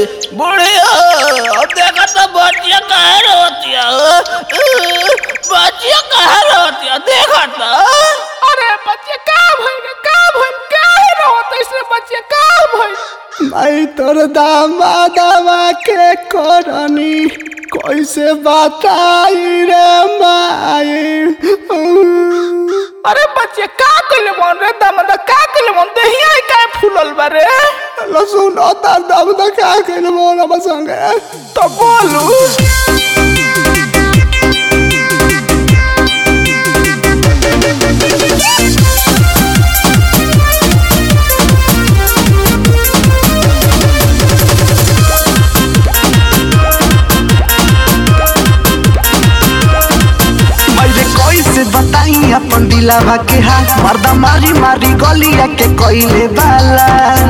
बुढ़िया देखा तो बच्चिया कहे रोतिया बच्चिया कहे रोतिया देखा तो अरे बच्चे का भइल का भइल का रोत ऐसे बच्चे का भइल माई तोर दामादवा के करनी कैसे बताई रे माई अरे बच्चे का कइले मन रे दमद का कइले मन देहिया का फूलल बा रे लसुन तार दाम दा का कइले मोर अब संगे तो बोलू मैले कैसे बताई अपन दिलावा के हाल मर्दा मारी मारी गलिया के कइले बाला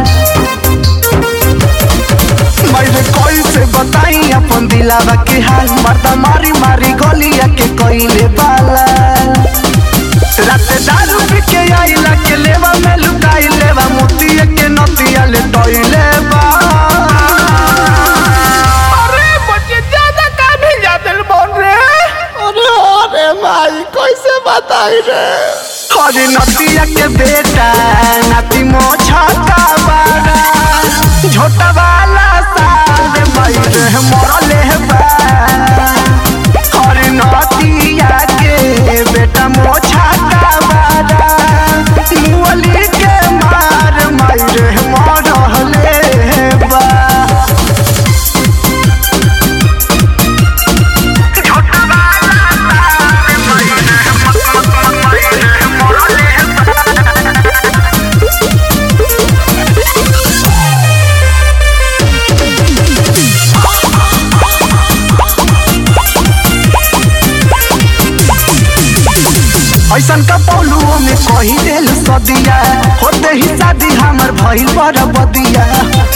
मैले कैसे बताई अपन दिलावा के हाल मर्दा मारी मारी गलिया के कइले बाला रात दारू पी के आइला के लेवा में लुकाई लेवा मोतिया के नतिया ले टइले बा अरे बच्चे ज्यादा का भी जादल बोल रे अरे अरे माई कैसे बताई रे अरे नतिया के बेटा नाती मोछा का बारा छोटा वाला साल मई रे मरले बा अरे नतिया के बेटा मोछा का बारा मुअली के मार मई रे मरले बा ऐसन का पौलुओ में कही दिल सदिया होते ही शादी हमर भइल पर बदिया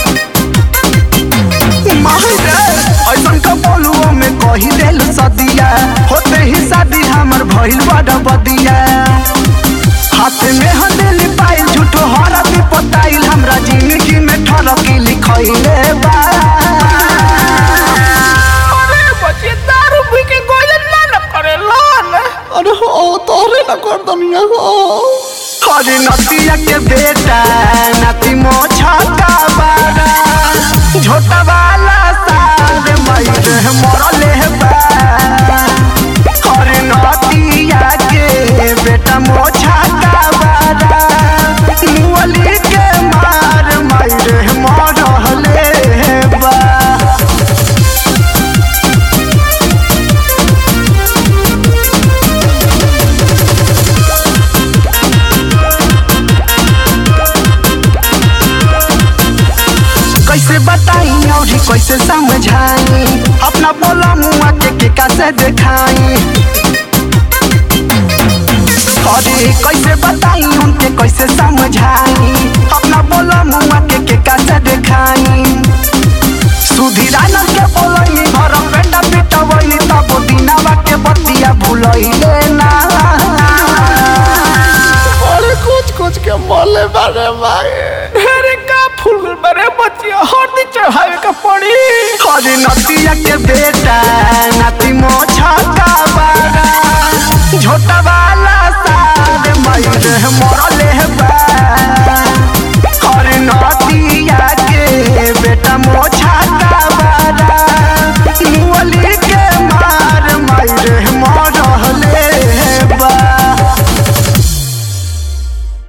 माही रे, ऐसन का पौलुओ में कही दिल सदिया होते ही शादी हमर भइल पर बदिया हाथ में हंदेली पाइल झूठो हरदी पताइल हमरा जिंदगी में ठरकी लिखइले बा अरे बच्चे दारू पी के गोजन ना न करे लोन अरे हो तोरे न कर दुनिया हो अरे नतिया के बेटा नाती मोछा का बारा झोटा वाला साल मई रे मरले बा अरे नतिया के बेटा मोछा का बारा मुअली के मार मई रे मरले बा कैसे बताई और कैसे समझाई अपना बोला मुआ के के कैसे दिखाई अरे कैसे बताई उनके कैसे समझाई अपना बोला मुआ के के कैसे दिखाई सुधीरानर के बोलई घर बेटा बेटा वही तब दिनावा के बतिया भूलइले ना अरे कुछ कुछ के बोले बारे माए ढेरे का फूल बरे बच्चे हरदी चढ़ावे का पड़ी अरे नतिया के बेटा नाती मोछा का बारा झोटा वाला साल मई रे मरले बा अरे नतिया के बेटा मोछा